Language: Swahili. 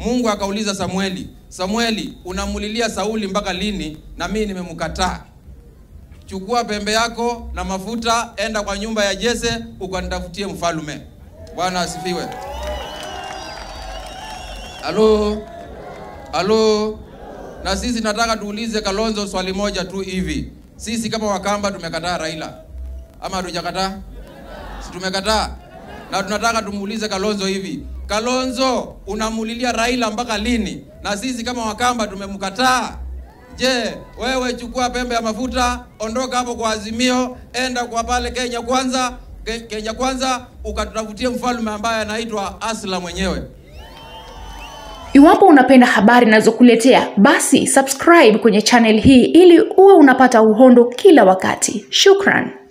Mungu akauliza Samueli, Samueli, unamulilia Sauli mpaka lini? Na mimi nimemkataa. Chukua pembe yako na mafuta, enda kwa nyumba ya Jese ukanitafutie mfalume. Bwana asifiwe. Halo, halo. Na sisi nataka tuulize Kalonzo swali moja tu hivi, sisi kama Wakamba tumekataa Raila ama hatujakataa? Si tumekataa? Na tunataka tumuulize Kalonzo hivi, Kalonzo, unamulilia Raila mpaka lini? Na sisi kama Wakamba tumemkataa. Je, wewe chukua pembe ya mafuta, ondoka hapo kwa Azimio, enda kwa pale Kenya kwanza, Ke- Kenya kwanza, ukatutafutie mfalme ambaye anaitwa Asla mwenyewe. Iwapo unapenda habari ninazokuletea, basi subscribe kwenye channel hii ili uwe unapata uhondo kila wakati. Shukran.